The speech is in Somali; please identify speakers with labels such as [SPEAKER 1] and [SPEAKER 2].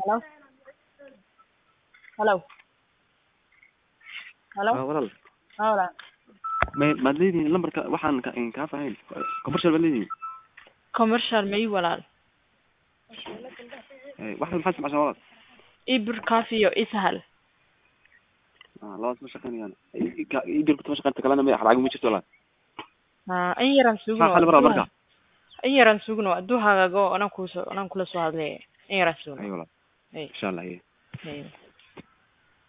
[SPEAKER 1] Hello? Hello? Hello?
[SPEAKER 2] Ah, walaal
[SPEAKER 1] Haa walaal.
[SPEAKER 2] may maad leedihiin lambarka waxaan ka kaa fahayn commercial baad leedihiin
[SPEAKER 1] Commercial ma ii walaal.
[SPEAKER 2] Eh, wax maxaad isticmaashaan walaal
[SPEAKER 1] Ibir Coffee iyo Ishal.
[SPEAKER 2] Ah, labadaas ma shaqeynayaan idirku ma shaqeynta kalena ma lacag ma jirto walaal
[SPEAKER 1] Haa, in yaran sugno.
[SPEAKER 2] maxaa xal maraa marka
[SPEAKER 1] In yaran sugno. Hadduu hagaago anaan kuusoo anaan kula soo hadlay. In yaran sugno.
[SPEAKER 2] ay walaal
[SPEAKER 1] Ay.
[SPEAKER 2] insha allah
[SPEAKER 1] Ay.